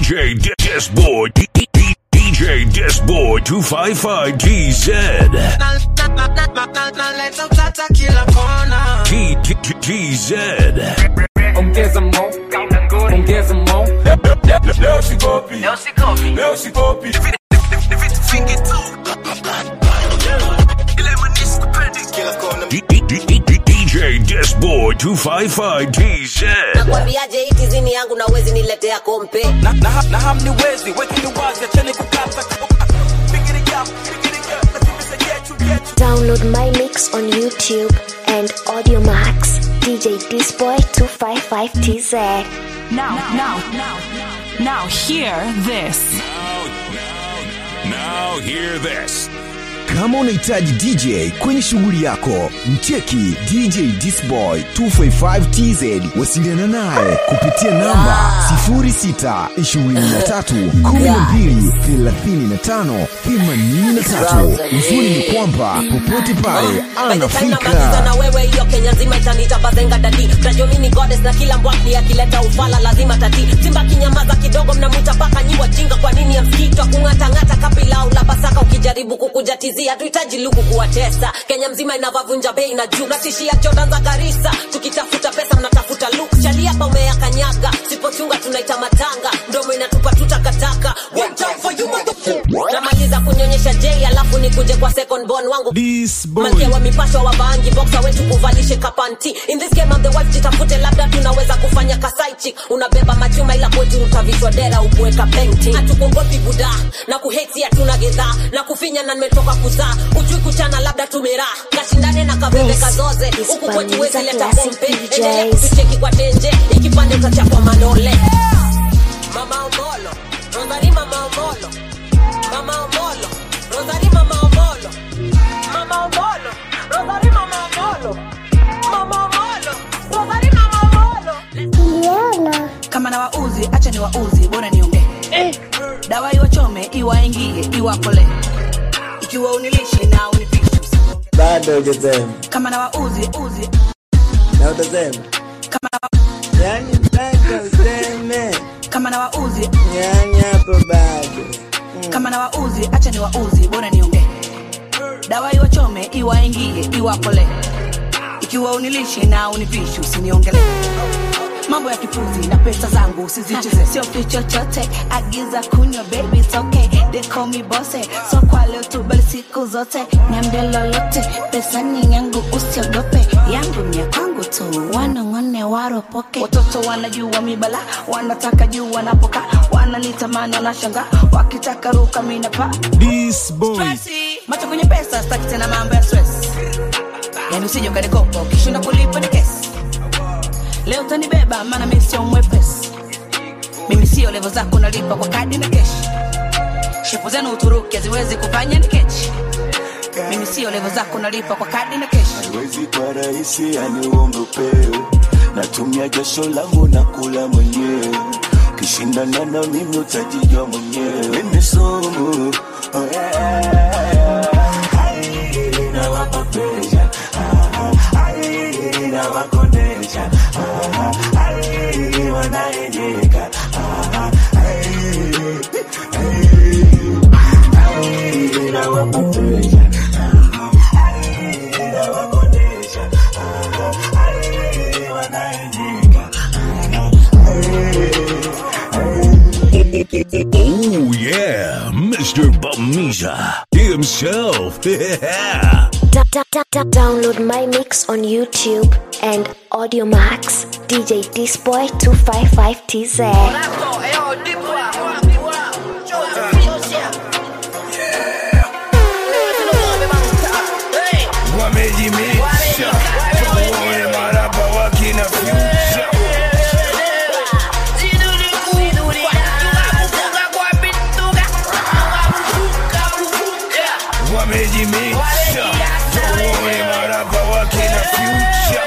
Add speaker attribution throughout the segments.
Speaker 1: DJ Disboard. DJ Disboard 255 TZ.
Speaker 2: naleta utata kila kona
Speaker 1: T- T- T- TZ.
Speaker 3: ongeza mo ongeza mo leo sikopi leo sikopi
Speaker 1: D- D- D- D- DJ Disboard 255 TZ.
Speaker 4: nakwambiaje hii tizini yangu na uwezi niletea kompe
Speaker 3: na, na, na hamniwezi wekini wazi acheni kukata Piggity up, piggity up, lakini sejetu, jetu.
Speaker 5: Download my mix on YouTube and Audio Max. DJ Disboy 255TZ.
Speaker 6: Now, now, now, now, hear this.
Speaker 1: Now hear this.
Speaker 7: Kama unahitaji DJ kwenye shughuli yako, mcheki DJ Disboy 255TZ. Wasiliana naye kupitia namba 0623123583. Uzuri ni kwamba popote pale
Speaker 4: namaliza
Speaker 7: anafika.
Speaker 4: na wewe hiyo kenya nzima itanita bazenga dadi tajomini godes na kila mbwakni akileta ufala lazima tati simba kinyamaza kidogo mnamwita paka nyi wajinga kwa nini ya msikitwa kung'atang'ata kapilau la basaka ukijaribu kukujatizia hatuhitaji luku kuwatesa kenya mzima inavavunja bei na juu natishia jordan za garisa tukitafuta pesa mnatafuta luk chaliapa umeyakanyaga sipochunga tunaita matanga ndomo inatupa tutakataka One time for you, motherfucker. namaliza kunyonyesha j alafu nikuje kwa second born wangu malkia wa mipasho wa bangi boxa wetu kuvalishe kapanti in this game I'm the wife jitafute labda tunaweza kufanya kasaichi unabeba machuma ila kwetu utavishwa dera ukuweka penti hatukuogopi buda na kuheti hatuna gedhaa na kufinya na nimetoka kuzaa ujui kuchana labda tumeraa kashindane na kabebe
Speaker 5: This
Speaker 4: kazoze
Speaker 5: is
Speaker 4: huku kwetu wezi
Speaker 5: Baliza
Speaker 4: leta
Speaker 5: Classic
Speaker 4: kompe
Speaker 5: DJs.
Speaker 4: endelea kutucheki kwa tenje ikipande utachapwa manole mama omolo rosari mama omolo mama omolo rosari mama omolo mama omolo rosari mama omolo mama omolo rosari mama omolo
Speaker 8: kama na wauzi acha ni wauzi bora niongee dawa iwachome iwaingie iwakole ikiwa unilishe na unipishe usiongee.
Speaker 9: bado hujasema
Speaker 8: kama na wauzi uzi
Speaker 9: na utasema
Speaker 8: kama na,
Speaker 9: yani mpaka useme
Speaker 8: kama na wauzi
Speaker 9: yani hapo bado
Speaker 8: kama na wauzi acha ni wauzi bora niongee dawa iwachome iwaingie iwakole ikiwa unilishe na unipishe usiniongelee mambo ya kipuzi na pesa zangu usizicheze
Speaker 10: sio fi chochote agiza kunywa baby it's okay they call me bosse so kwa leo tu bali siku zote niambie lolote pesa ni yangu usiogope yangu ni ya kwangu tu wanong'one waropoke
Speaker 8: watoto wanajua mibala wanataka juu wanapoka wananitamani wanashanga wakitaka ruka minapa macho kwenye pesa staki tena mambo ya stress yani usije ukanikopa ukishinda kulipa ni kesi leo utanibeba maana mi sio mwepesi mimi sio levo zako nalipa kwa kadi na keshi shepu zenu uturuki haziwezi kufanya ni kechi mimi sio levo zako nalipa kwa kadi na keshi
Speaker 11: haiwezi kwa rahisi yani uombe upewe natumia jasho langu na kula mwenyewe ukishindana na mimi utajijua mwenyewe mimi sumu oh yeah. Ai, nawapa pressure. Ah, ai, nawakondesha. Ah, ai, wanaenyeka. Ah, ai, ai, ai, nawapa pressure.
Speaker 1: Oh yeah, Mr. Bamiza himself. Yeah.
Speaker 5: Da- da- da- da- Download my mix on YouTube and Audio Max. DJ Disboy 255TZ.
Speaker 3: wamejimisha tuone maraba wakina fyusha wamejimisha tuone maraba wakina fyusha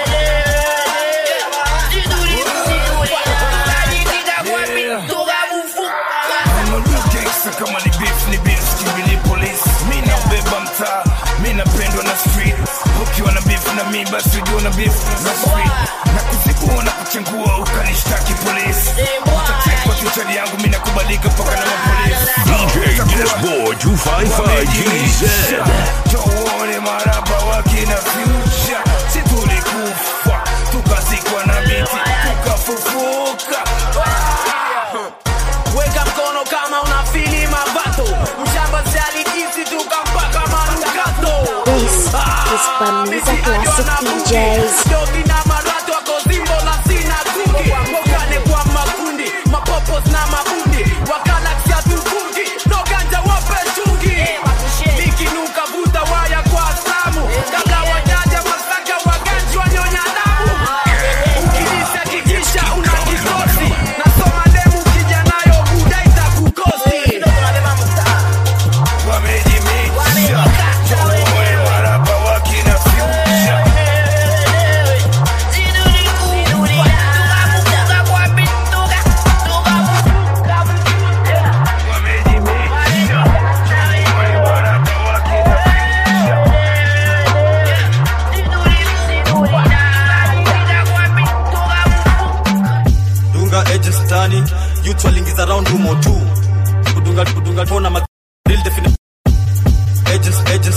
Speaker 3: gangster kama ni beef ni beef kimili police mi nabeba mtaa mi napendwa na street ukiwa na beef na mi basi ujua na beef na street na kuzibua na kuchengua ukanishtaki polisi utatekwa tuchali yangu mi nakubali
Speaker 1: 255 GZ.
Speaker 3: tuone maraba wakina future si tulikufa tukazikwa na miti tukafufuka
Speaker 2: weka mkono kama unafili mabato mshamba sialijisi tukampaka manukato
Speaker 5: This is Bamiza Classic DJs.
Speaker 2: dogi na marato wako zimbo na sina kuki wakane kwa makundi mapopos na mabundi wakalaksia tukungi noganja wape chungi nikinuka vuta waya kwa samu kabla wajaja masaka waganji wanyonya damu ukilisa kikisha una kikosi nasoma demu kijanayo udaita kukosi
Speaker 3: wamejimixa tuone maraba wakina future
Speaker 12: dunga agents tani youth walingiza round humo tu kudunga kudunga tona ma real definition agents agents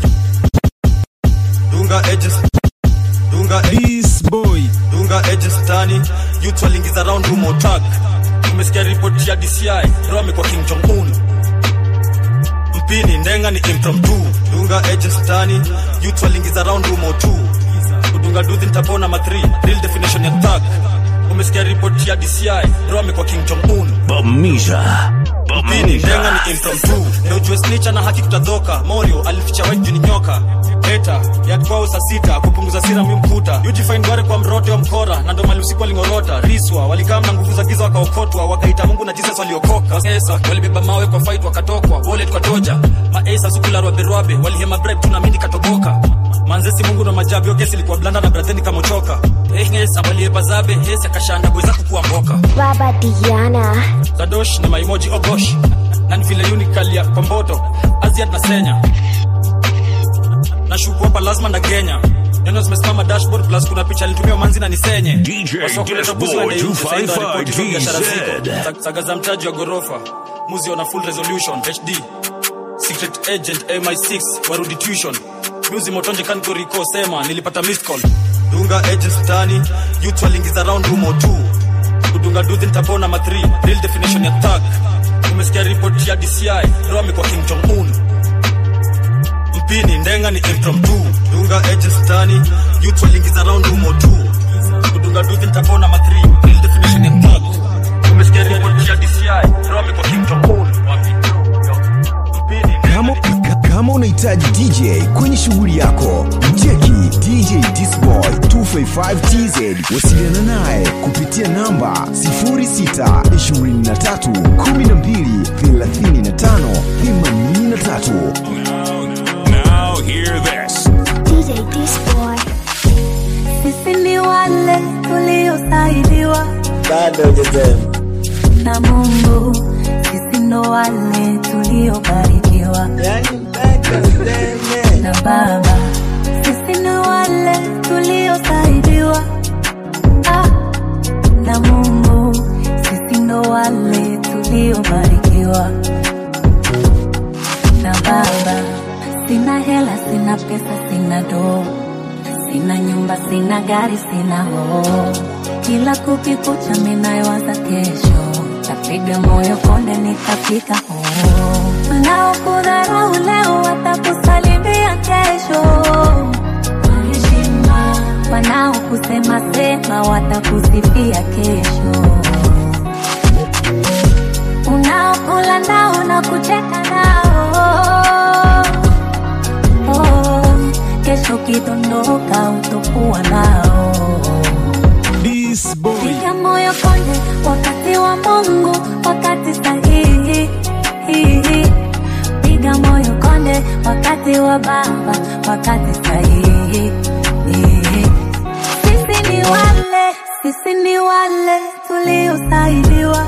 Speaker 12: dunga agents dunga this boy dunga agents tani youth walingiza round humo tag umesikia report ya DCI Rome kwa King Jong Un mpini ndenga ni impromptu dunga agents tani youth walingiza round humo tu kudunga duthi nitapona ma 3 real definition ya tag umesikia ripoti ya DCI Rome kwa King Jong Un
Speaker 1: Bamiza.
Speaker 12: Pini ndenga ni impromptu na ujue snitcha na haki kutadhoka Morio alificha white juu ni nyoka Beta ya kwao saa sita kupunguza sira mi mkuta Ujifind ware kwa mrote wa mkora na ndo mali usiku walingorota Riswa walikaa na nguvu za giza wakaokotwa wakaita Mungu na Jesus waliokoka Esa walibeba mawe kwa fight wakatokwa wallet kwa toja Maesa sukula rwabe rwabe walihema bribe tuna mimi katoboka Manzesi Mungu na majabu yo kesi ilikuwa blanda na brazeni kamochoka Eh ngesa waliepa zabe hesi akashanda boy zako kuwa mboka
Speaker 5: Baba Diana.
Speaker 12: Zadosh na maimoji ogosh na ni vile unikalia kwa mboto Aziad na Senya na shuku hapa lazima na Kenya neno zimesimama dashboard plus kuna picha alitumia manzi na nisenye
Speaker 1: DJ
Speaker 12: Wasokuleta buzi
Speaker 1: Dashboard
Speaker 12: waende nje, sasa
Speaker 1: 255
Speaker 12: ripoti kwa biashara
Speaker 1: TZ.
Speaker 12: ziko. Sa- saga za mtaji wa gorofa muzi ona full resolution HD secret agent MI6 warudi tuition Muzi motonje kanko riko sema nilipata missed call dunga agents tani youth walingiza round humo tu kudunga duthi nitapona ma 3 real definition ya thug umesikia report ya DCI Rome kwa King Jong Un mpini ndenga ni impromptu dunga agents tani youth walingiza round humo tu kudunga duthi nitapona ma 3 real definition ya thug umesikia report ya DCI Rome kwa King Jong Un
Speaker 7: Kama, kama unahitaji DJ kwenye shughuli yako, mcheki DJ Disboy 255TZ. Wasiliana naye kupitia namba 0612123583.
Speaker 1: Now hear this.
Speaker 5: DJ Disboy.
Speaker 10: Sisi ni wale tuliosaidiwa
Speaker 9: bado hujasema
Speaker 10: na Mungu, sisi ndo wale tuliobarikiwa
Speaker 9: yani mpaka useme
Speaker 10: na Baba, sisi ni wale tuliosaidiwa ah, na Mungu, sisi ndo wale tuliobarikiwa na Baba. Sina hela, sina pesa, sina doo, sina nyumba, sina gari, sina hoo. Kila kukikucha minayowaza kesho, tapiga moyo konde, nitafika hoo. Wanaokudharau leo watakusalimia kesho kwa heshima, wanaokusema sema watakusifia kesho unaokula nao na kucheka nao oh, kesho kidondoka utokuwa nao piga moyo konde wakati wa mungu wakati sahihi piga moyo konde wakati wa baba wakati sahihi sisi ni wale sisi ni wale tuliosaidiwa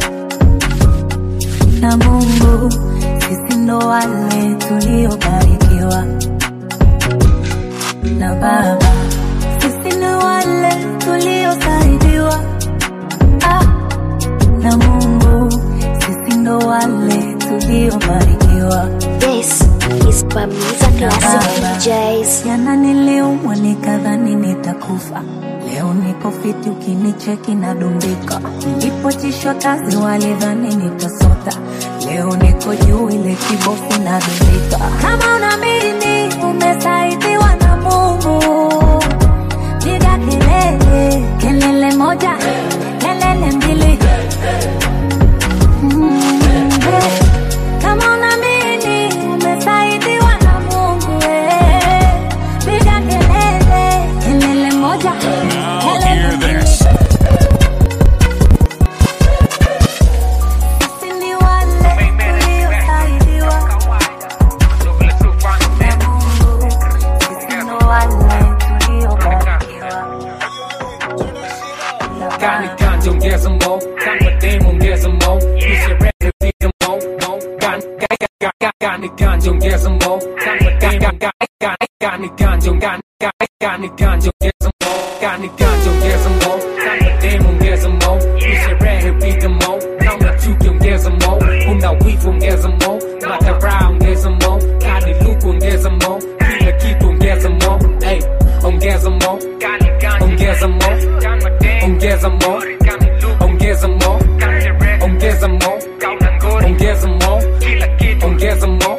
Speaker 10: na Mungu, sisi ndo wale tuliobarikiwa na Baba, sisi ni wale tuliosaidiwa ah, na Mungu, sisi ndo wale tuliobarikiwa
Speaker 13: kubarikiwa
Speaker 5: This is Bamiza Classic DJs.
Speaker 13: jana niliumwa nikadhani nitakufa leo niko fiti ukinicheki nadumbika nilipochishwa kazi walidhani nitasota leo niko juu ile kibofu nadumbika kama unaamini umesaidiwa na mungu piga kelele kelele moja kelele mbili Mm, eh. kama unaamini umesaidiwa na mungu eh. piga kelele kelele moja
Speaker 1: Now hear this.
Speaker 13: Sisi ni wale tuliosaidiwa na Mungu. Sisi ni wale tuliobarikiwa.
Speaker 14: Kani kanje ongeza mo, kama demo ongeza mo, nisherehe piga mo, mo. Kani kani kani kani kanje ongeza mo, kama kani kani kani kani kanje ongani kani kani kanje ongeza mo, kani kanje ongeza mo, kama demo ongeza mo, nisherehe piga mo, kama chuki ongeza mo, una wivu ongeza mo, madharau ongeza mo, kani luku ongeza mo, kila kitu ongeza mo, hey, ongeza mo, ongeza mo, ongeza mo, ongeza mo, ongeza mo, ongeza mo, ongeza mo,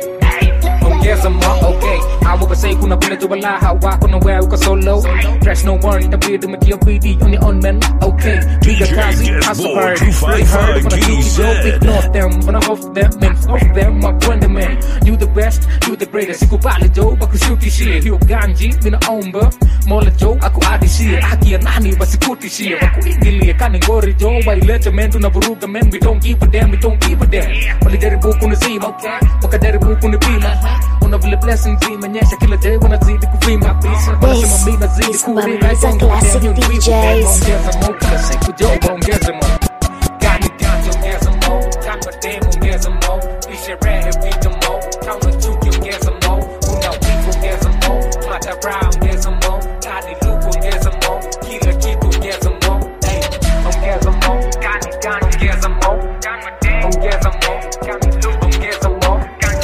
Speaker 14: ongeza mo, okay. Hawa say kuna vile tu wala hawa kuna wewe uko solo. Fresh no worry, itabidi umetia bidii on your own man. Okay, piga kazi, hustle hard, play hard, wanna keep it low, ignore them, wanna off them, man, off them, my friend man. You the best, you the greatest, sikubali Joe, bakushuti shit. Hiyo ganji, mina omba, mola Joe, aku adi shit. Haki ya nani, basikuti shit. Wakuingilie, kani ngori Joe, wailete men, tunavuruga men, we don't give a damn, we don't give a damn. Walijaribu kunizima, wakajaribu kunipima. Una vile blessings imenyesha kila day, wanazidi kuvima. Wanasema mi nazidi
Speaker 5: is
Speaker 14: kurima,
Speaker 5: Bamiza
Speaker 14: don't
Speaker 5: Classic
Speaker 14: damn, you need
Speaker 5: DJs.
Speaker 14: Ongeza mo, kila siku Joe, ongeza mo. Kani kani ongeza mo, kama demo ongeza mo, nisherehe piga mo, kama chuki ongeza mo, una wivu ongeza mo, madharau ongeza mo, kani luku ongeza mo, kila kitu ongeza mo, hey, ongeza mo, kani kani ongeza mo, ongeza mo, kani luku ongeza mo,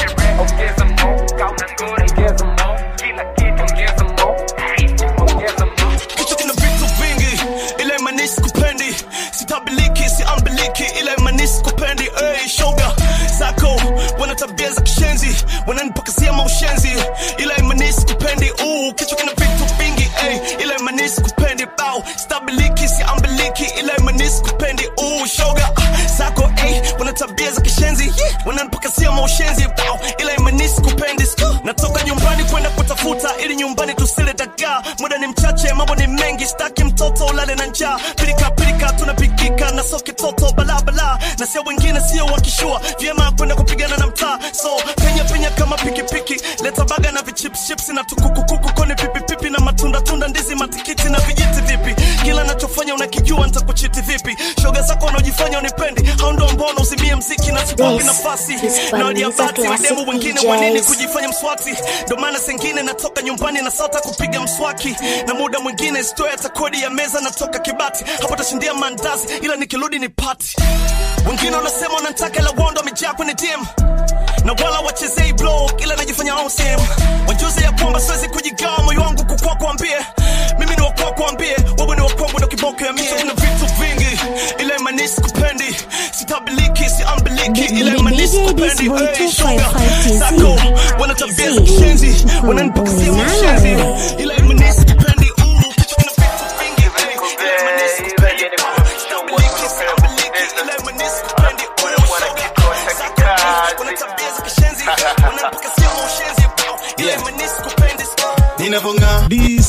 Speaker 14: ongeza mo, kama ngori ongeza mo, kila kitu ongeza mo, hey, ongeza mo.
Speaker 15: kichwa kina vitu vingi ila imanisi kupendi sitabiliki siambiliki ila imanisi kupendi hey, shoga zako wana tabia za kishenzi wananipakazia maushenzi ila imanisi kupendi uh, kichwa kina vitu vingi hey, ila imanisi kupendi bao stabiliki siambiliki ila imanisi kupendi uh, shoga zako hey, wana tabia za kishenzi yeah, wananipakazia maushenzi bao ila imanisi kupendi Sku. natoka nyumbani kwenda kutafuta ili nyumbani tusile dagaa muda ni mchache mambo ni mengi staki mtoto ulale na njaa pilika pilika tunapigika na soke toto balabala na sio wengine sio wakishua vyema kwenda kupigana na mtaa so penya penya kama pikipiki leta baga na vichipships na tukukukuku kone pipipipi na matunda tunda ndizi matikiti na vijiti vipi kila nachofanya unakijua nitakuchiti vipi shoga zako wanaojifanya unipendi hao ndo ambao unauzimia mziki na siwapi
Speaker 5: This
Speaker 15: nafasi
Speaker 5: is
Speaker 15: na
Speaker 5: Bamiza
Speaker 15: wadiabati
Speaker 5: Classic
Speaker 15: wademu wengine wanini
Speaker 5: DJs.
Speaker 15: kujifanya mswati ndo maana sengine natoka nyumbani na sota kupiga mswaki na muda mwingine stoya hata kodi ya meza natoka kibati hapo tashindia mandazi ila nikirudi ni pati wengine wanasema wanataka ila wondo wamejaa kwenye dm na wala wachezei blog ila najifanya awesome wajuzi ya kwamba siwezi kujigawa moyo wangu kukua kuambie mimi ni wakua kuambie wewe ni wakwangu ndo kiboko ya mie kuna vitu vingi ila imanisi kupendi sitabiliki siambiliki ila imanisi kupendi hey, shoga zako wana tabia za kishenzi wananipakazia mashenzi ila imanisi kupendi uh, kichwa kina vitu vingi hey, ila imanisi kupendi uh, sitabiliki siambiliki ila imanisi kupendi uh, shoga zako wana tabia za kishenzi wananipakazia mashenzi ila imanisi kupendi
Speaker 16: ninavonga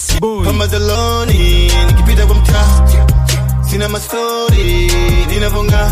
Speaker 16: pamadhaloni nikipita kwa mtaa sina mastori ninavonga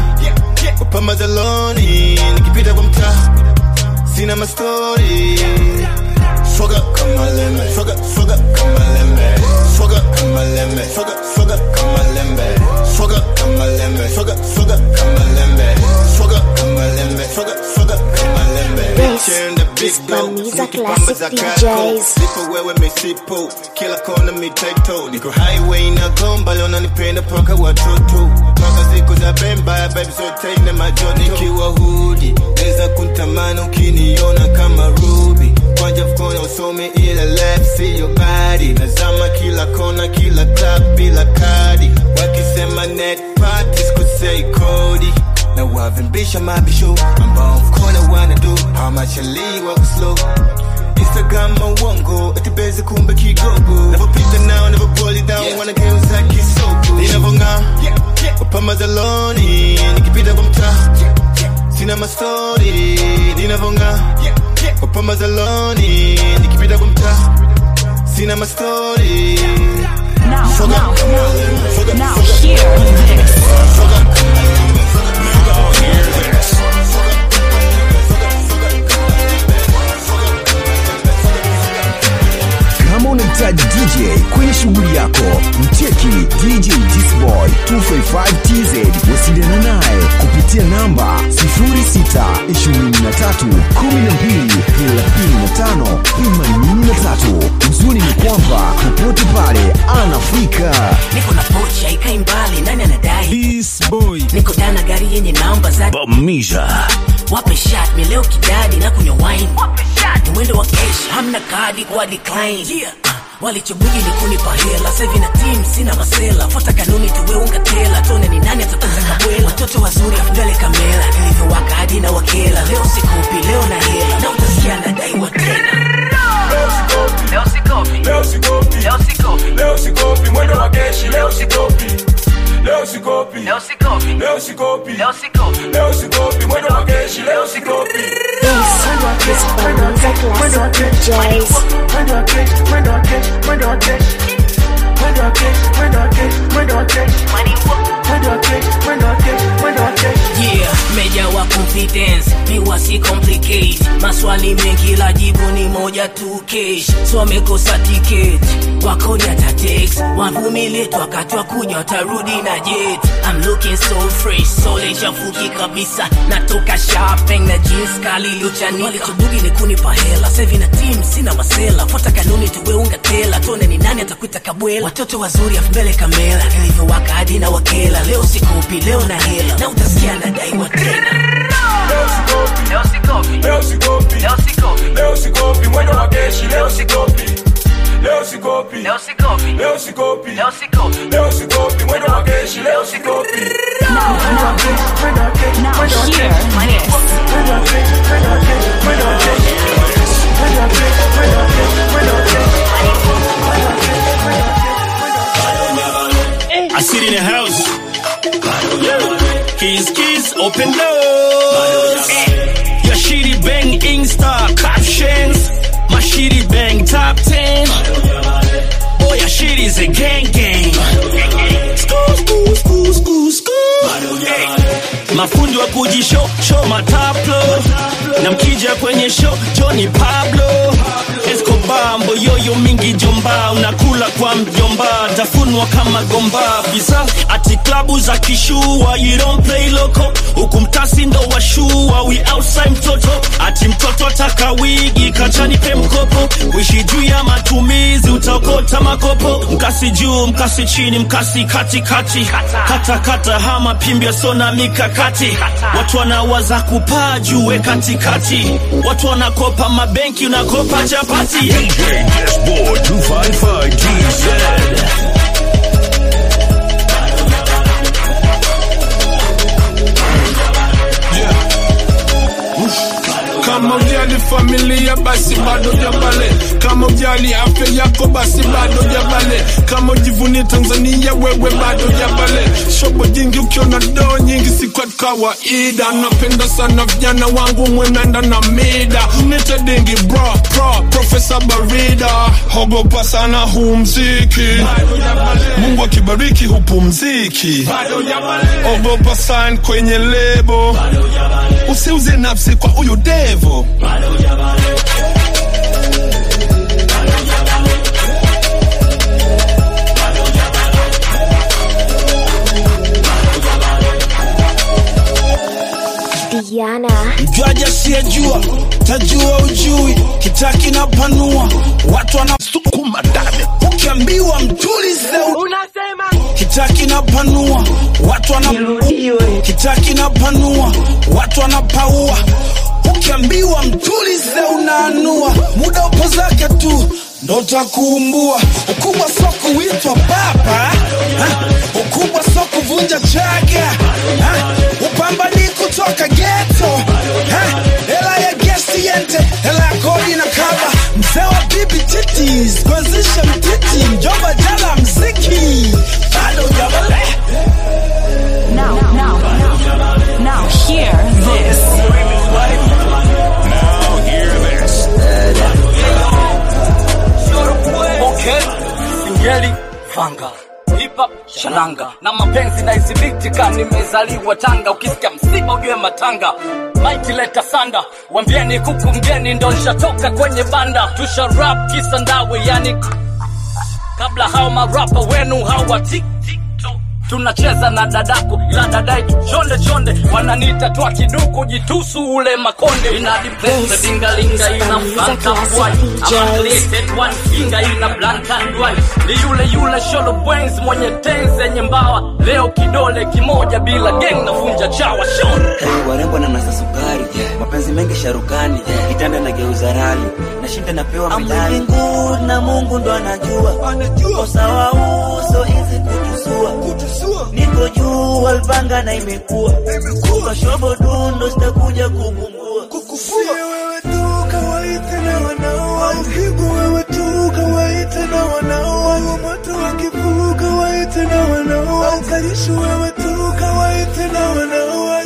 Speaker 16: pamadhaloni nikipita kwa mtaa sina mastori swaga kama lembe swaga swaga kama lembe swaga kama lembe swaga swaga kama lembe swaga kama lembe swaga swaga kama lembe swaga kama lembe swaga swaga kama lembe
Speaker 5: This
Speaker 16: Bitch in the big dog
Speaker 5: Disponiza
Speaker 16: sneaky pamba
Speaker 5: Classic
Speaker 16: za
Speaker 5: DJs.
Speaker 16: kako lipo wewe mesipo kila kona mitaito niko highway na gomba leo nanipenda paka watoto toka siku za bemba baby zote ina majoni kiwa hudi naweza kuntamani ukiniona kama ruby kwanja mkono usome ila left see your body nazama kila kona kila club bila kadi wakisema net parties kusei kodi na wavimbisha mabisho ambao mkono wana do how much I leave walk slow Instagram mawongo atibeze kumbe kigogo navopita nao navopoli down wanageuza kisoko ninavong'aa wapamba za loni nikipita kwa mtaa sina mastori ninavong'aa wapamba za loni nikipita kwa mtaa sina mastori
Speaker 6: Now, now, now, now, hear this.
Speaker 7: Kama unahitaji DJ kwenye shughuli yako, mcheki DJ Disboy 255TZ. Wasiliana naye kupitia namba 0623123583. Uzuri ni kwamba popote pale anafika.
Speaker 8: niko na pocha ikai mbali nani anadai niko dana gari yenye namba za
Speaker 1: Bamisha.
Speaker 8: wape shot mi leo kidadi na kunywa wine ni mwendo wa kesh hamna kadi kwa decline yeah. walichobuji ni kunipa hela sevi na team sina masela fuata kanuni tuwe unga tela tone ni nani atakuza kabwela watoto wazuri afdale kamera nilivyowaka hadi na wakela leo sikupi leo na hela na utasikia nadaiwa tena
Speaker 3: Leo sikopi, leo sikopi, leo sikopi, leo sikopi, mwendo wa keshi, leo sikopi. Leo sikopi, leo sikopi, leo sikopi, leo sikopi, leo sikopi, mwendo wa keshi, leo sikopi.
Speaker 5: Disponiza Classic DJs.
Speaker 8: Yeah, meja wa confidence mi wasi complicate maswali mengi la jibu ni moja tu kesh so wamekosa ticket wakoni atatex wavumilie tu wakati wa kunywa watarudi na jet I'm looking so fresh so lechafuki kabisa natoka shopping na jeans kali iliyochanika walichobugi ni kunipa hela sevi na team sina masela fuata kanuni tuwe unga tela tone ni nani atakuita kabwela watoto wazuri afu mbele kamera nilivyowaka hadi na wakela leo sikupi leo na hela na utasikia nadaiwa tena
Speaker 3: Leo sikopi, leo sikopi, leo sikopi, leo sikopi, leo sikopi, mwendo wa keshi, leo sikopi. Leo sikopi, leo sikopi, leo sikopi, leo sikopi, leo sikopi, mwendo wa keshi, leo sikopi.
Speaker 6: Now, hear this.
Speaker 15: I sit in the house. Keys, keys, open doors. Your shitty bang Insta captions. My shitty bang top 10. Oh, your shit is a gang gang. School, school, school, school, school. Hey. Mafundi wa kujisho show mataplo na mkija kwenye show Johnny Pablo Escobar mboyoyo mingi jomba unakula kwa mjomba tafunwa kama gomba visa ati klabu za kishua you don't play loco huku mtasi ndo washua we outside mtoto ati mtoto ataka wigi kachani pe mkopo wishi juu ya matumizi utaokota makopo mkasi juu mkasi chini mkasi katikati kata kata hama pimbia sona mikakati watu wanawaza kupaa juwe katikati watu wanakopa mabenki unakopa chapati
Speaker 1: DJ Dashboard 255 TZ.
Speaker 3: Kama ujali familia basi bado jabale, kama ujali afya yako basi bado jabale, kama ujivuni Tanzania wewe bado jabale. Shobo jingi ukiona doo nyingi si kwa kawaida, napenda sana vijana wangu mwenenda na mida, nite dingi bro pro Profesa Barida, hogopa sana huu mziki, Mungu akibariki hupumziki, ogopa sign kwenye lebo, usiuze nafsi kwa huyu devo.
Speaker 5: Diana.
Speaker 3: mjwaji asiyejua tajua ujui kitaki na panua watu wanasukuma ndani ukiambiwa mtulize unasema kitaki na panua watu wana kitaki na panua watu wanapaua ukiambiwa mtulize unaanua muda upo zake tu ndo takuumbua ukubwa so kuitwa baba ha? ukubwa so kuvunja chaga ha? upambani kutoka geto ha? hela ya gesi yente hela ya kodi na kaba mzee wa bibi titis kuanzisha mtiti mjomba jala mziki bado jabale
Speaker 6: Now, now, now, hear this.
Speaker 1: Now hear this.
Speaker 17: Okay, singeli fanga hipa shalanga na mapenzi na izibitika nimezaliwa tanga ukisikia msiba ujue matanga maiti leta sanda wambieni kuku mgeni ndo nshatoka kwenye banda tusha rap kisa ndawe yani kabla hao marapa wenu hawati tunacheza na dadako ila dadaitu chonde chonde wananiita twa kiduku jitusu ule makonde inadipese dingalinga ina mfanta bwai ama created one finger ina blank and white ni yule yule sholo brains mwenye tenzi yenye mbawa leo kidole kimoja bila geng navunja chawa shon
Speaker 18: warembo na nasa sukari mapenzi mengi sharukani kitanda na geuza rali nashinda napewa medali Mungu na Mungu ndo anajua usawa uso hizi kutusua niko juu walpanga na imekuwa kashobo dundo sitakuja kupungua
Speaker 11: wewe tu kawaite na wanaoa upigwa wewe tu kawaite na wanaoa moto wakivuka waite na wanaoa ukalishu wewe tu kawaite na wanaoa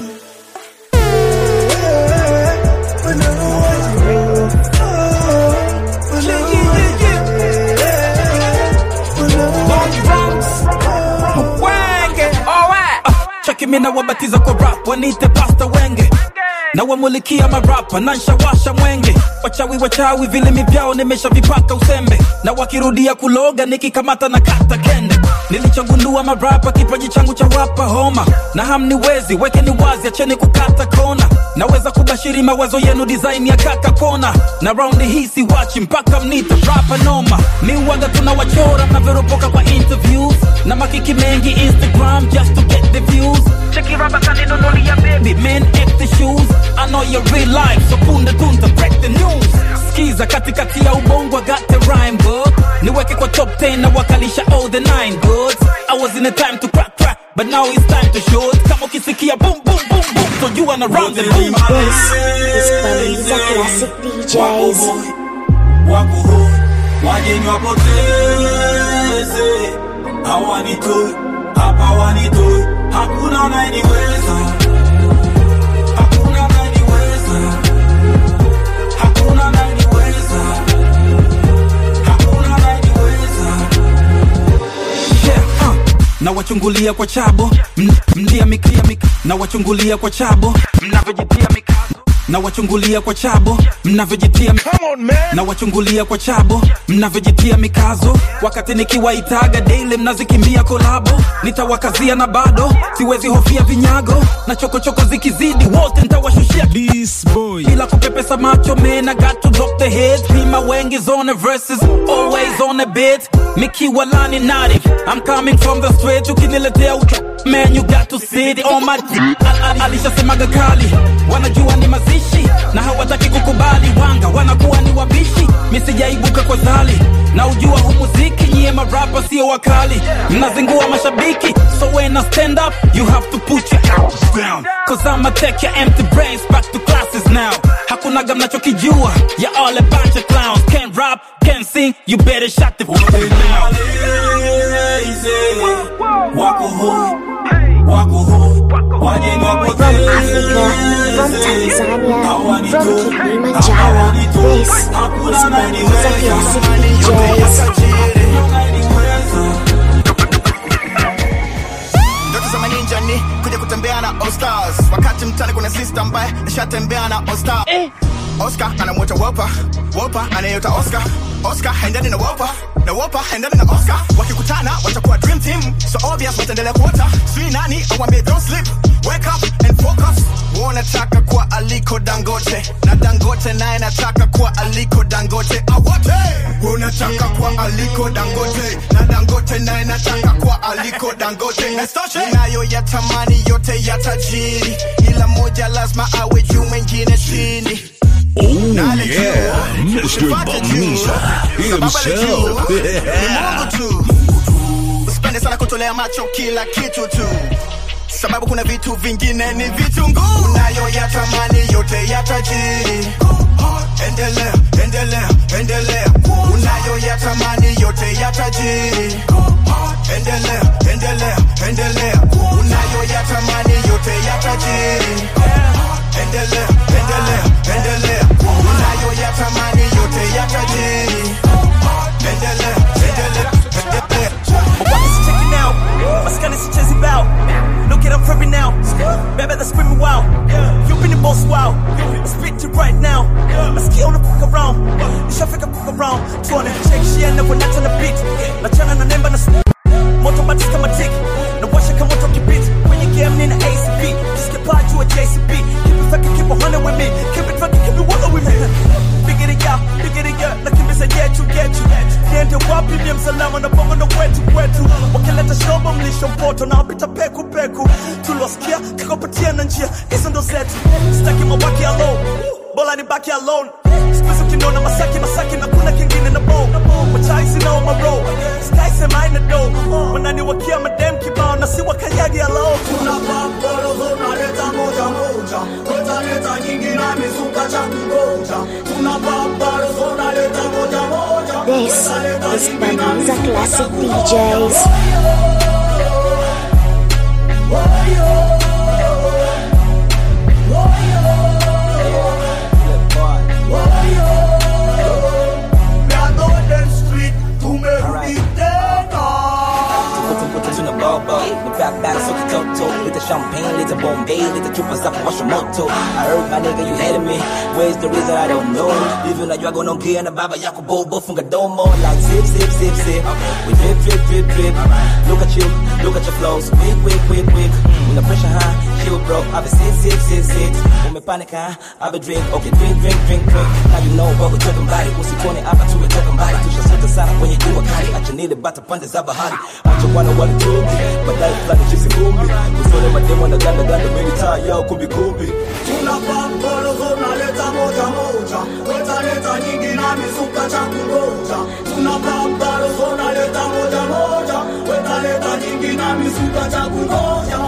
Speaker 19: wenge alright cheki mina wabatiza kwa rap wanite pasta wenge na wamulikia marapa na nshawasha mwenge wachawi wachawi vilimi vyao nimeshavipaka usembe na wakirudia kuloga nikikamata na kata kende nilichogundua marapa kipaji changu cha wapa homa na hamniwezi wekeni wazi acheni kukata kona naweza kubashiri mawazo yenu design ya kaka kona na raundi hii siwachi mpaka mnita rapa noma miwaga tunawachora mnavyoropoka kwa interviews na makiki mengi instagram just to get the views cheki rapa kaninunulia baby men empty shoes I know your real life so punde tunta break the news skiza katikati ya ubongo I got the rhyme book niweke kwa top 10 na wakalisha all the nine goods I was in a time to crack crack but now it's time to shoot kama ukisikia boom boom boom boom so you wanna run the boom
Speaker 5: This is Baliza Classic DJs.
Speaker 19: wako hoi wageni wapoteze hawanitoi hapa wanitoi hakuna anayeniweza hakuna anayeniweza hakuna anayeniweza hakuna anayeniweza yeah, uh. na wachungulia kwa chabo M- mlia mikia mik na wachungulia kwa chabo mnavyojitia mikazo na wachungulia kwa chabo mnavyojitia na wachungulia kwa chabo mnavyojitia mikazo wakati nikiwaitaga daily mnazikimbia kolabo nitawakazia na bado siwezi hofia vinyago na chokochoko zikizidi wote ntawashushia bila kupepesa macho man I got to drop the head Pima wengi's on the verses always on the beat mikiwa lani native I'm coming from the straight ukiniletea ucha man you got to sit on my dick Al- al- alishasemaga kali wanajua ni mazishi na hawataki kukubali wanga wanakuwa ni wabishi misijaibuka kwa zali na ujua hu muziki nyie marapa sio wakali mnazingua mashabiki so when I stand up you have to put your arms down cause I'ma take your empty brains back to classes now hakunaga mnachokijua ya all a bunch of clowns can't rap can't sing you better shut the fuck up now wako hoi wako hoi wageni
Speaker 5: From Tanzania, from Kilimanjaro, this is Baliza Classic DJs.
Speaker 16: ndoto za maninja ni kuja kutembea na Oscars wakati mtani kuna sister ambaye nishatembea na Oscar Oscar anamwita Wopa Wopa anayota Oscar Oscar haendani na Wopa na Wopa haendani na Oscar wakikutana watakuwa dream team so obvious wataendelea kuota sijui nani awambie don't sleep wake up and focus wanataka
Speaker 15: aliko dangote na dangote naye nataka kuwa aliko dangote awote unataka kuwa aliko dangote na dangote naye nataka kuwa aliko dangote nayo yatamani yote ya tajiri ila moja lazima awe juu mengine chini
Speaker 1: Oh yeah, Mr. Bamiza himself.
Speaker 15: Ni Mungu tu usipende sana kutolea macho kila kitu tu sababu kuna vitu vingine ni vitunguu unayo yatamani yote ya tajiri endelea endelea endelea unayo yatamani yote ya tajiri endelea endelea endelea unayo yatamani yote ya tajiri endelea endelea endelea unayo yatamani yote ya tajiri endelea endelea endelea
Speaker 20: What's checking out? Maskani sichezi bao. Look at I'm prepping now. Baby, that's screaming wow. You been the boss wow. I spit to right now. Nasikia unapuka around. Nishafika puka around. Tuone check shia na kunata na beat. Nachana na nemba na s- moto batis kama tick. Na washa kama moto kibit. Kwenye game nina ACP. Just paa juu ya JCP. Keep it fucking keep it hundred with me. Keep it fucking keep it one with me. Bigger it out, bigger it out. Nakimbiza yetu yetu. Niende wapi ni msalama na bongo ndo kwetu kwetu. Wakileta shobo mlisho mpoto na wapita peku peku. Tulosikia kakapatia na njia hizo ndo zetu. Sitaki mabaki alone. Bola ni baki alone. Siku kinona masaki masaki na kuna kingine na bo. Machai sina on my road. Sky sema ina do. Wanani wakia madem kibao na si wakayagi alone.
Speaker 2: Tunapambana tunaleta moja moja, wetaleta nyingi na mizuka cha kungoja. Tunapambana tunaleta moja moja,
Speaker 5: This
Speaker 2: wetaleta
Speaker 5: is
Speaker 2: nyingi na
Speaker 5: Bananza
Speaker 2: mizuka
Speaker 5: Classic DJs.
Speaker 2: Ya Golden Street, tumerudi tena.
Speaker 18: Tuko tuna baba Ni back back so kitoto Leta champagne, leta bombay Leta chupa za kuwasha moto I heard my nigga you hated me Where's the reason I don't know Hivi unajua gonaongea na baba yako bobo Funga domo like zip zip zip zip We drip drip drip drip Look at you, look at your flows Quick quick quick quick When the pressure high, chill bro I've been sit sit sit sit Umepanic huh? I've been drink Okay drink drink drink drink Now you know what we're talking about it Usituone hapa tumetoka mbali Tushasota sana kwenye jua kali Acha nile bata pande za bahari Acha wana wanitungi Badai fulani chisi kumbi Usone mademo na ganda ganda Mimi taa yao kumbi kumbi
Speaker 2: Tunapambana tunaleta moja moja, wetaleta nyingi na mizuka cha kungoja. Tunapambana tunaleta moja moja, wetaleta nyingi na mizuka cha kungoja.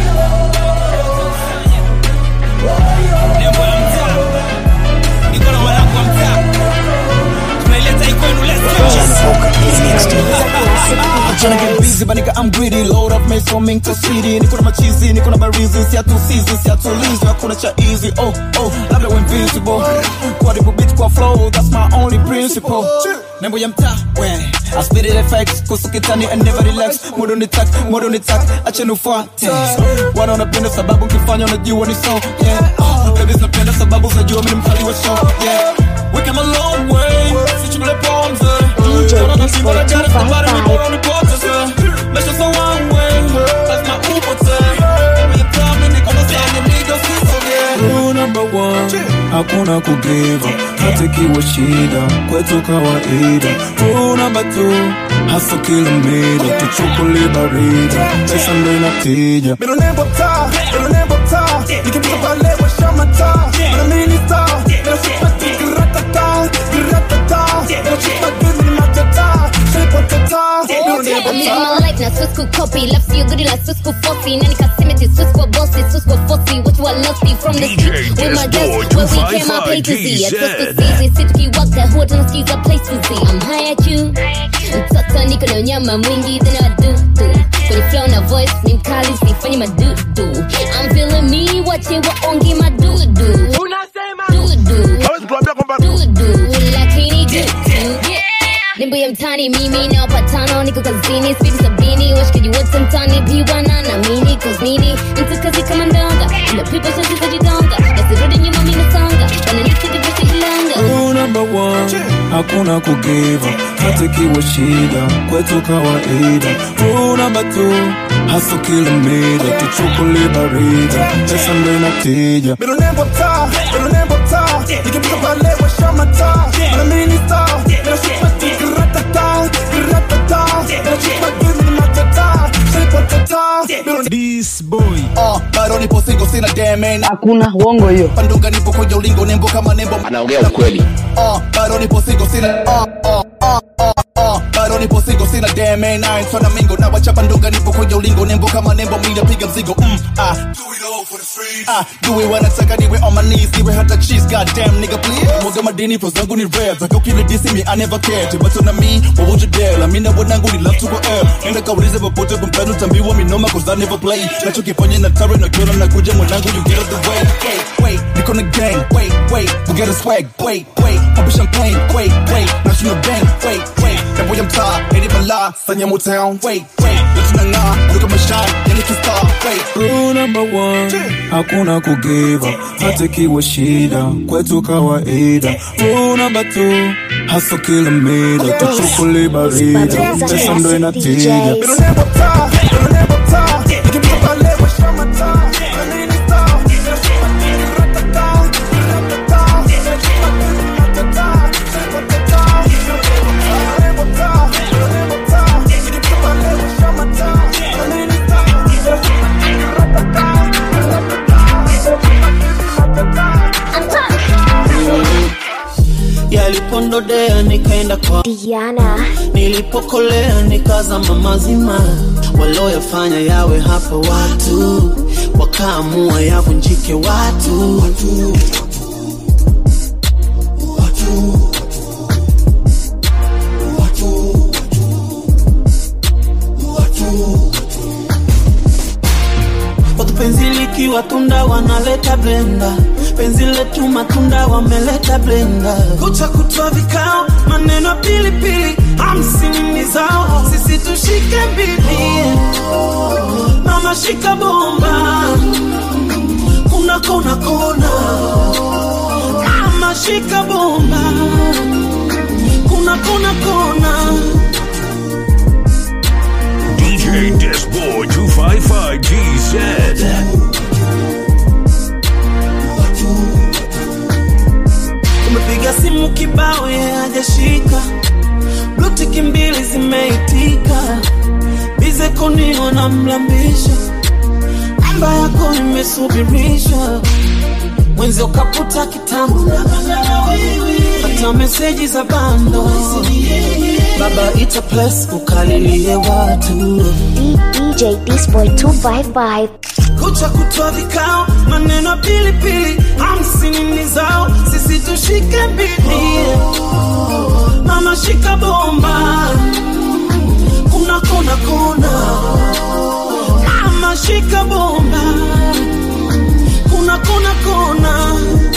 Speaker 19: Nembo ya mtaa. Niko na wanangu wa mtaa. Tunaileta hii kwenu, let's go.
Speaker 21: I'm tryna get busy but nigga I'm greedy Load up made from Ming to city Niko na machizi, niko na barizi Si hatusizi, si hatulizi Hakuna cha easy, oh oh Labda we invisible Quadruple beat kwa flow That's my only principle Nembo ya mtaa, we I spit it effects Kusu kitani and never relax Modo ni tak, modo ni tak Acha nufuate Wana wanapenda sababu nkifanya unajua ni so Yeah, oh Babies napenda sababu zinajua mimi ni mkali wa show Yeah We came a long way Sichukule pomze
Speaker 5: DJ
Speaker 21: Wana
Speaker 5: Disco
Speaker 21: nasiba na jana, sabari ni bora
Speaker 5: 255.
Speaker 21: nipoteze Mesha za one way Lazima upote Kwenye tami niko na sana Nigga usisoge
Speaker 11: Rule number one, hakuna kugiva hata ikiwa shida kwetu kawaida. Rule number two, hasa kila mida tuchukuli barida, pesa ndo inatija.
Speaker 21: Mino nembo taa, mino nembo taa Nikipita pale washa mataa Mino mini star, mino sipati Giratata, giratata Mino chupa gizi ni matata Shape tata, mino nembo
Speaker 22: I'm living
Speaker 21: taa
Speaker 22: my life na Swiss could copy Love you good like Swiss could fossy Nani kasimiti Swiss kwa bossy Swiss kwa fossy What you are lusty from the
Speaker 1: DJ
Speaker 22: street With my
Speaker 1: Desboy
Speaker 22: guests Where we came up A to Z
Speaker 1: 255
Speaker 22: At Swiss could seize Sit tukiwaka Huwa tunasikiza place to see I'm high at you Mtoto niko na unyama mwingi Then I do do Kwenye flow na voice Ni mkali sifanyi madudu I'm feeling me Wache waonge madudu Unasema Dudu Dudu Lakini dudu Yeah Nimbo ya mtani mimi na wapatano niko kazini spidi sabini washikaji wote mtani piwana na mini kosmini mtu kazi kama ndonga ila pipa sasa zajidonga nasirudi nyuma mimi nasonga wananita divisi ilanga
Speaker 11: Rule number one, hakuna kugiva hata ikiwa shida kwetu kawaida. Rule number two,
Speaker 21: haso kila mida tuchukuli barida pesa ndo inatija
Speaker 11: Middle name of tar, middle name of tar. You can pick up a leg with Shama tar. But I'm in star. Then I shoot my teeth, gratata, gratata. Then I shoot my teeth with my tata. Shape of tata.
Speaker 21: This boy uh, bado nipo singo sina damn
Speaker 8: hakuna uongo hiyo
Speaker 21: pandunga nipo kwenye ulingo nembo kama nembo anaongea ukweli uh, bado nipo singo sina uh, uh, uh, uh, uh, bado nipo singo sina damn nine twana mingo na wachapa ndunga nipo kwenye ulingo nembo kama nembo mimi piga mzigo mm, ah Ah, do it wanataka niwe on my knees niwe hata cheese goddamn nigga please mwaga madini pro zangu ni rare zaka ukili disi me I never cared but on me what would you dare la mina wanangu ni love to go air enda kaulize popote kumpenu tambiwa minoma cause I never play nachokifanya na tare na kiona nakuja mwanangu you get out the way wait wait niko na gang wait wait we get a swag wait wait pop champagne wait wait national bank wait wait that boy I'm top any bala sanya mo town wait wait let's na look at my shine yani kistar wait Rule number one, hakuna kugiva hata ikiwa shida kwetu kawaida. Rule number two, haso kila mida tuchukuli barida pesa ndo inatija.
Speaker 11: Middle name of tar, middle name of tar. You can pick up a leg with Shama tar. But I'm in star. Then I shoot my teeth, gratata, gratata. Then I shoot my teeth with my tata. Shape of tata. Middle name of tar, middle name of tar. You can pick up a leg with Shama tar. But I'm in star. Then I shoot my teeth, gratata, gratata. Then I shoot my teeth with my tata.
Speaker 4: yalipondodea nikaenda kwa
Speaker 5: Diana,
Speaker 4: nilipokolea nikazama mazima walioyafanya yawe hapo watu wakaamua yavunjike watu, watu. watu penzi likiwa tunda wanaleta blenda penzi letu matunda wameleta blenda kucha kutwa vikao maneno pilipili hamsini ni zao sisi tushike mbili mama shika bomba kuna kona kona mama shika bomba kuna kona kona
Speaker 1: DJ Disboy 255 GZ.
Speaker 4: umepiga simu kibao ye hajashika blutiki mbili zimeitika bize konio na mlambisha namba yako imesubirishwa mwenzi ukaputa kitambo hata meseji za bando baba ita plus ukalilie watu
Speaker 5: DJ Disboy 255.
Speaker 4: kucha kutwa vikao maneno pilipili hamsini ni zao sisi tushike mbili mama shika bomba kuna kona kona mama shika bomba kuna kona kona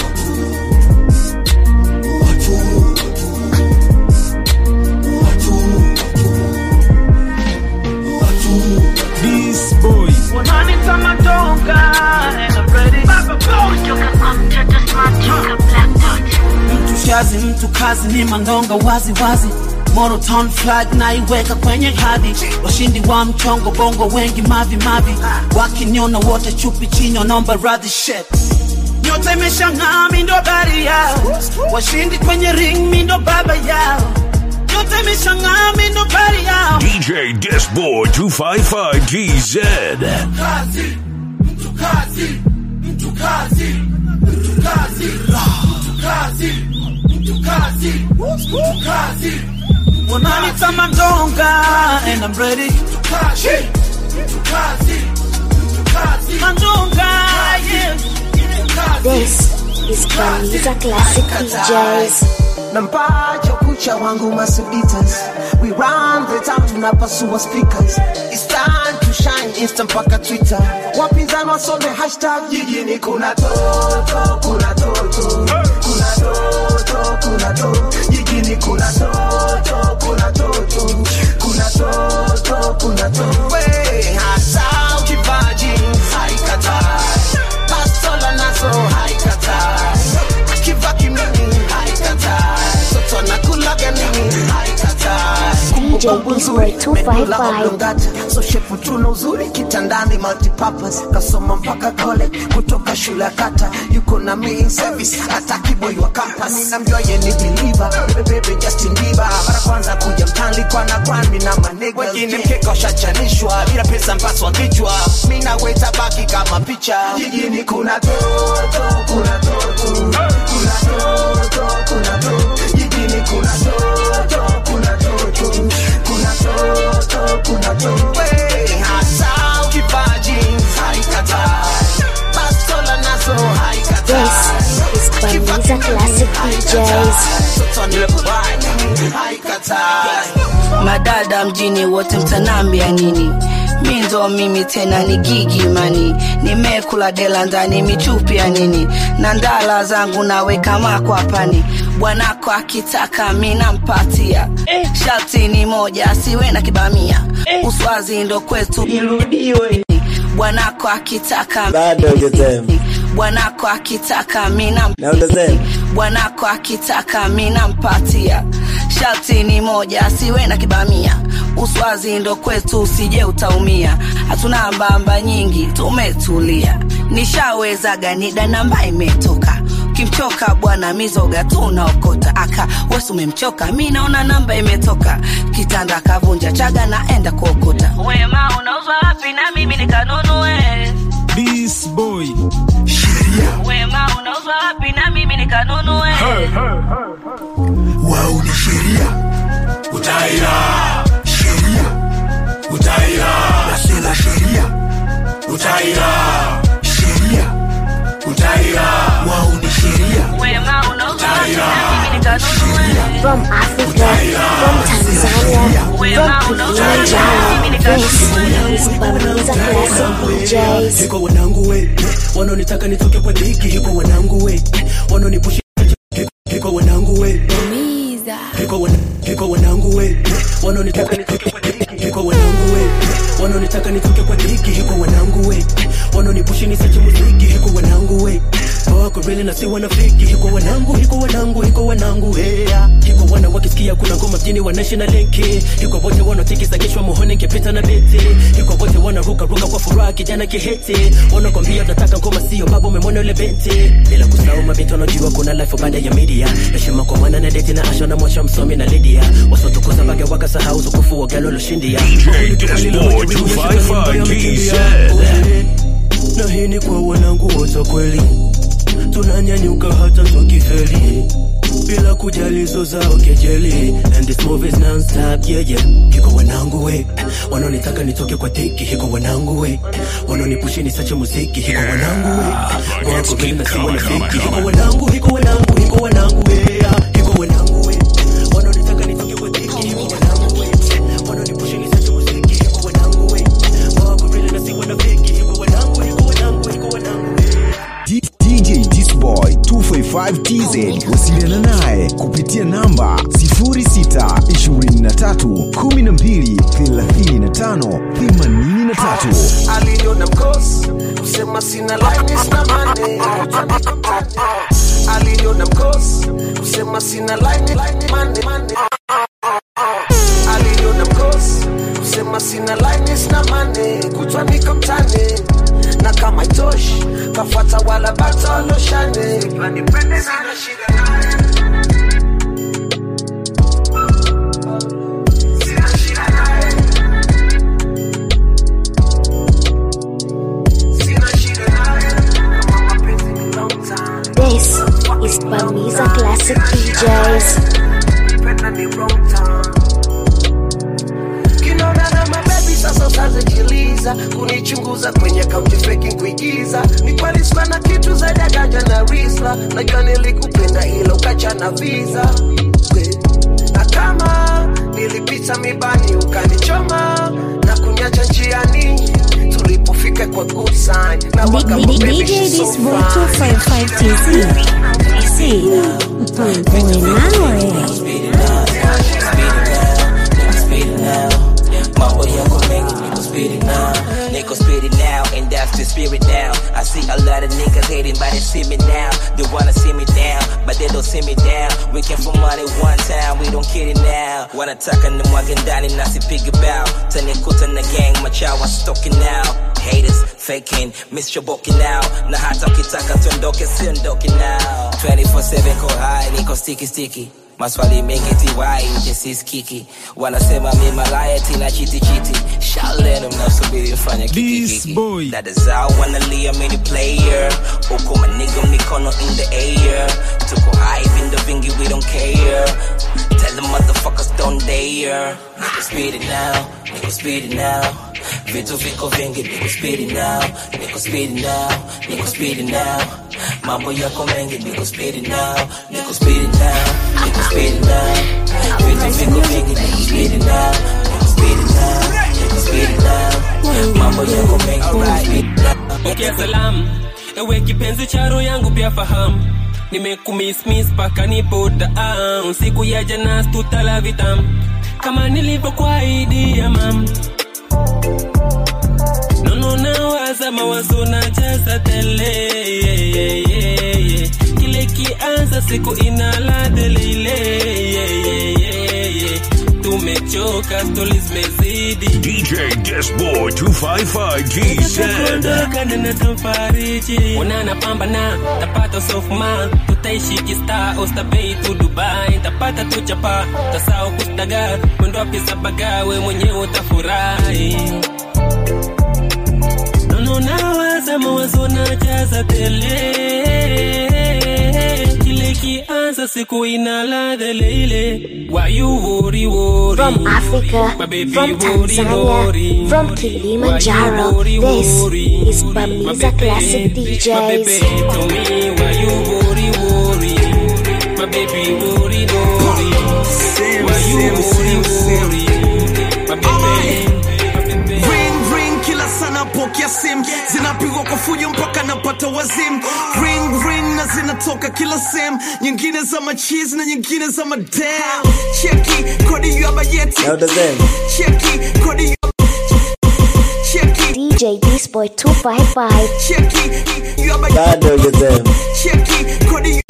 Speaker 21: This boy
Speaker 4: wananita madonga and I'm ready. mtu shazi mtu kazi ni mandonga wazi wazi Monoton flag naiweka kwenye hadhi washindi wa mchongo bongo wengi mavi mavi wakiniona wote chupi chini wanaomba radhi shit nyota imeshang'aa mi ndo bari yao washindi kwenye ring mi ndo baba yao nyota imeshang'aa mi ndo bari yao
Speaker 1: DJ Disboy 255 GZ.
Speaker 11: kazi mtu kazi mtu kazi mtu kazi mtu kazi mtu kazi mtu kazi
Speaker 4: wananita mandonga and I'm ready
Speaker 11: kazi mtu kazi mtu kazi
Speaker 4: mandonga yeah
Speaker 5: This is Bamiza Classic DJs.
Speaker 12: nampacho kucha wangu masuditas we run the town tunapasua speakers It's time to shine insta mpaka twitter wapinzani wasome hashtag jijini kuna toto kuna toto kuna toto kuna toto jijini kuna toto kuna toto kuna toto kuna toto we hasa ukivaji haikatai pastola nazo haikatai akivaa kimini haikatai toto nakulaga nini haikatai
Speaker 5: DJ Disboy 255.
Speaker 12: Blongata, so shepu tuna uzuri kitandani multipurpose kasoma mpaka kole kutoka shule ya kata yuko na me in service ataki boy wa campus namjua ye ni believer bebebe Justin Bieber mara kwanza kuja mtani kwa na kwani na manega wengine mkeka ushachanishwa bila pesa mpaswa kichwa mimi na wewe tabaki kama picha jijini kuna toto kuna toto kuna toto kuna toto jijini kuna toto kuna toto kuna toto kuna toto Wey, hasa ukipaji haikatai bastola nazo haikatai
Speaker 5: This is Bamiza Classic DJs.
Speaker 12: Toto ni kubali, haikatai
Speaker 8: madada mjini wote mtanambia nini mi ndo mimi tena ni gigi mani nimekula dela ndani michupi ya nini na ndala zangu naweka makwapani bwanako akitaka mi nampatia sharti ni moja asiwe na kibamia uswazi ndo kwetu irudiwe bwanako akitaka
Speaker 9: bado hujasema
Speaker 8: bwanako akitaka mi nam
Speaker 9: na utasema
Speaker 8: bwanako akitaka mi nampatia sharti ni moja asiwe na kibamia uswazi ndo kwetu usije utaumia hatuna mbamba nyingi tumetulia nishaweza ganida namba imetoka kimchoka bwana mizoga tunaokota aka wesi umemchoka mi naona namba imetoka kitanda kavunja chaga naenda kuokota wema unauzwa wapi na mimi nikanunue
Speaker 3: This boy
Speaker 8: wema unauzwa wapi na mimi nikanunue
Speaker 3: wau ni sheria utaira sheria utaira nasela sheria utaira sheria utaira wau ni sheria
Speaker 8: wema unauzwa wapi na mimi nikanunue
Speaker 5: From Africa, from Tanzania, from Kilimanjaro. This is Bamiza Classic DJs.
Speaker 20: hiko wanangu we wanaonitaka nitoke kwa diki hiko wanangu we wanaonipushi hiko wanangu we hiko wana- hiko wanangu we wanaonitaka nitoke kwa diki hiko wanangu we wanaonitaka nitoke kwa diki hiko wanangu we wanaonipushi nisache muziki hiko wanangu we wako reli na si wanafiki hiko wanangu hiko wanangu hiko wanangu hea hiko wana wakisikia kuna ngoma mjini wanaishi na lenki hiko wote wanatikisa kishwa muhone ngepita na beti hiko wote wanaruka ruka kwa furaha kijana kiheti wanakwambia tunataka ngoma sio baba umemwona yule binti bila kusahau mabinti wanajua kuna life baada ya media heshima kwa mwana na deti na asha na mwasha msomi na Lydia wasotukuza mpaka wakasahau utukufu wa galo loshindia
Speaker 1: DJ Disboy 255 TZ.
Speaker 20: na hii ni kwa wanangu wote kweli tunanyanyuka hata tukifeli bila kujali zo zao kejeli and this move is non-stop yeah yeah hiko wanangu we wanaonitaka nitoke kwa tiki hiko wanangu we wanaonipushi nisache muziki hiko wanangu we wako vile na si wanafiki hiko wanangu hiko wanangu hiko wanangu we yeah. hiko wanangu we wanaonitaka nitoke kwa tiki hiko wanangu we wanaonipushi nisache muziki hiko wanangu we wako vile na si wanafiki hiko wanangu hiko wanangu hiko wanangu
Speaker 7: D- DJ Disboy 255 TZ wasiliana naye kupitia namba 0612358583
Speaker 12: aliniona mkosi kusema sina line sina mane aliniona mkosi kusema sina line line mane mane aliniona mkosi kusema sina line sina mane kutwa niko mtani na kama itoshi kafata wala bata loshane nipende sana shida naye Sina shida naye Sina shida naye kama mapenzi ni long time
Speaker 5: This is Bamiza Classic DJs.
Speaker 12: Penda ni wrong time kinona na mabebi sasa usazikiliza kunichunguza kwenye kaunti feki kuigiza ni kweli sikuwa na kitu zaidi ya ganja na risla najua nilikupenda ila ukacha na visa We. na kama nilipita mibani ukanichoma na kunyacha njiani tulipofika kwa good sign na waka
Speaker 10: D- D-
Speaker 12: baby,
Speaker 10: DJ
Speaker 12: she's so
Speaker 10: Disboy
Speaker 12: fine.
Speaker 10: 255 TZ. See, boy nawe.
Speaker 23: Mambo yako mengi niko speedy now Niko speedy now and that's the spirit now I see a lot of niggas hating but they see me now They wanna see me down but but they don't see me down. We came for money one time, we don't get it now. Wanataka ni mwage ndani na sipige bow. Tanikuta na gang, machawa stalking now. Haters faking, mischoboki now. Na hata ukitaka tuondoke, siondoke now. 24/7 ko high, niko sticky sticky. Maswali mengi tiwai nje sisikiki, wanasema mi malaya tina chiti chiti. Shalenu mnasubiri mfanye kikiki. Dada zao wanalia mini player, uko maniga mikono in the air. Tuko high vindo vingi we don't care. Tell the motherfuckers don't dare. Nigga speed it now, nigga speed it now. Vitu viko vingi, nigga speed it now, nigga speed it now, nigga speed it now. Mambo yako mengi, nigga speed it now, nigga speed it now, nigga speed it now. Vitu viko vingi, nigga speed it now, nigga speed it now, nigga speed it now. Mambo yako mengi, nigga speed it now.
Speaker 9: Pokea salamu, ewe kipenzi cha roho yangu pia fahamu nimekumismis paka nipo down siku ya jana tutala vitamu kama nilivyokuahidi ya mam nono nawaza mawazo na jaza tele yeah, yeah, yeah, yeah. kile kianza siku inaladele ile yeah, yeah, yeah, yeah. tumechoka stori zimezidi
Speaker 1: DJ Disboy 255 GZ.
Speaker 9: kuondoka na natamfariji unana pambana tapata sofma tutaishi kista ostabei tu dubai tapata tu chapa tasao kustaga mwendo wa pesa baga we mwenyewe utafurahi nono nawaza mawazo na jaza tele kile kianza siku ina ladha ile ile why you worry worry
Speaker 5: From Africa,
Speaker 9: My baby
Speaker 5: from
Speaker 9: worry,
Speaker 5: Tanzania,
Speaker 9: worry.
Speaker 5: from Kilimanjaro, this is Bamiza Classic
Speaker 9: My baby,
Speaker 5: DJs.
Speaker 9: tell me why you worry, worry. My baby, worry, worry. Why you worry, worry. My baby.
Speaker 15: ring ring kila sana pokea sim zinapigwa kwa fujo mpaka napata wazim ring ring na zinatoka kila sem nyingine za machizi na nyingine za madam cheki kodi ya bajeti cheki kodi ya cheki
Speaker 5: DJ Disboy 255.
Speaker 15: cheki ya bajeti cheki kodi ya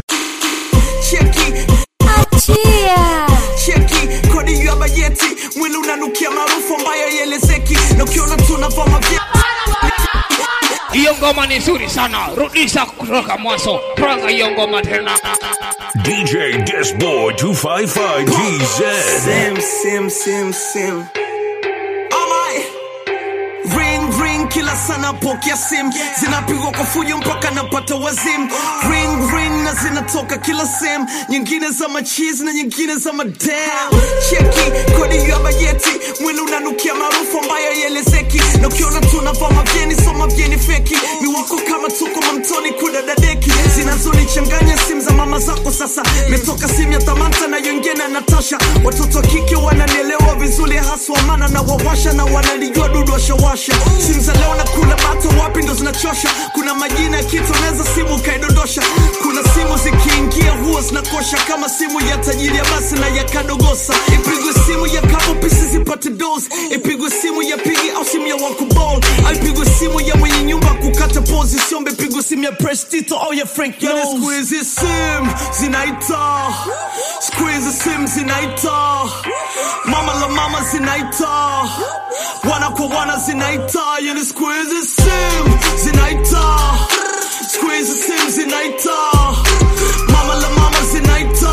Speaker 15: cheki
Speaker 5: Achia.
Speaker 15: cheki kodi ya bajeti mwili unanukia maarufu ambayo ielezeki na ukiona tunavaa mavya
Speaker 13: hiyo ngoma ni nzuri sana rudisha kutoka mwanzo panga hiyo ngoma tena
Speaker 1: DJ Disboy 255 GZ.
Speaker 15: Sim, sim, sim, sim. Alright. Ring ring kila sana pokea sim zinapigwa kwa fujo mpaka napata wazim ring ring na zinatoka kila sem nyingine za machizi na nyingine za madam cheki kodi ya bajeti mwili unanukia maarufu ambayo ielezeki na ukiona tunavaa mavyeni so mavyeni feki miwako kama tuko mamtoni kudadadeki zinazonichanganya simu za mama zako sasa metoka simu ya tamanta na yongine na natasha watoto wa kike wananielewa vizuri haswa mana na wawasha na wanalijua dudu washawasha simu za leo na kula bato wapi ndo zinachosha kuna majina ya kitu unaweza simu ukaidondosha kuna simu zikiingia huo zinakosha kama simu ya tajiri ya basi na ya kadogosa ipigwe simu ya kabo pisi zipate dos ipigwe simu ya pigi au simu ya wakubol au ipigwe simu ya mwenye nyumba kukata pozi siombe pigwe simu ya prestito au ya frank yani siku hizi sim zinaita siku hizi sim zinaita mama la mama zinaita wana kwa wana zinaita yani siku hizi sim zinaita siku hizi sim zinaita mama la mama zinaita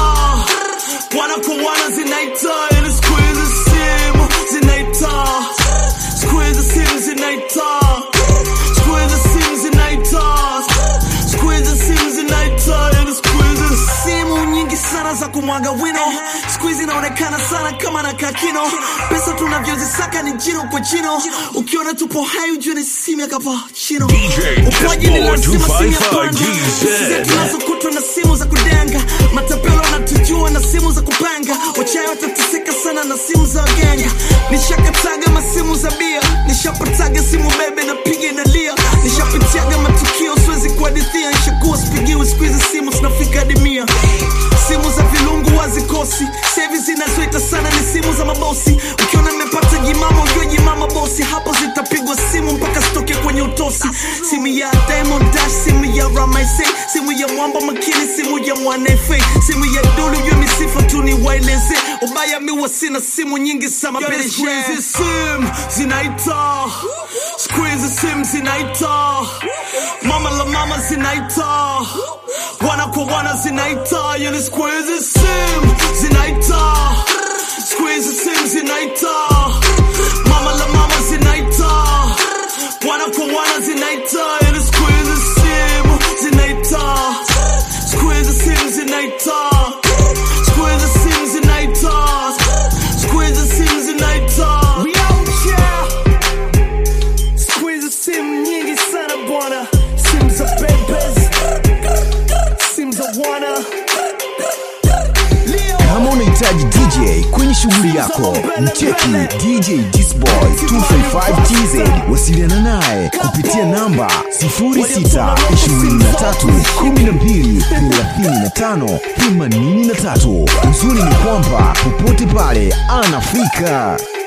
Speaker 15: wana kwa wana zinaita yani siku hizi sim zinaita siku hizi sim zinaita siku hizi sim zinaita siku hizi sim zinaita yani siku hizi simu nyingi sana za kumwaga wino siku hizi inaonekana sana kama na kakino pesa tunavyozisaka ni jino kwa jino ukiona tupo hai ujue ni simu ya kapachino ukwaji ni lazima simu ya panda Sisi tunazokutwa na simu za kudenga matapelo wanatujua na simu za kupanga wachawi watateseka sana na simu za waganga nishakataga masimu za bia nishapataga simu bebe na piga inalia nishapitiaga matukio siwezi kuhadithia nishakuwa spigiwi siku hizi simu zinafika hadi mia simu za vilungu wazikosi sevi zinazoita sana ni simu za mabosi ukiona nimepata jimama ujue jimama bosi hapo zitapigwa simu mpaka zitoke kwenye utosi simu ya Diamond Dash simu ya Ramaise simu
Speaker 20: simu ya mwamba makini simu ya mwanefe simu ya dulu vyo misifa tu ni waeleze ubaya miwa sina simu nyingi sama hizi sim zinaita squeeze sim zinaita mama la mama zinaita wana kwa wana zinaita yani squeeze sim zinaita squeeze sim zinaita mama la mama zinaita wana kwa wana zinaita yani squeeze sim zinaita squeeze sim zinaita squeeze sim zinaita squeeze sim zinaita we out here squeeze sim nyingi sana bwana sim za bebes sim za wana
Speaker 7: kama unahitaji dj kwenye shughuli yako mcheki dj disboy 255tz wasiliana naye kupitia namba 0623123583 uzuri ni kwamba popote pale anafika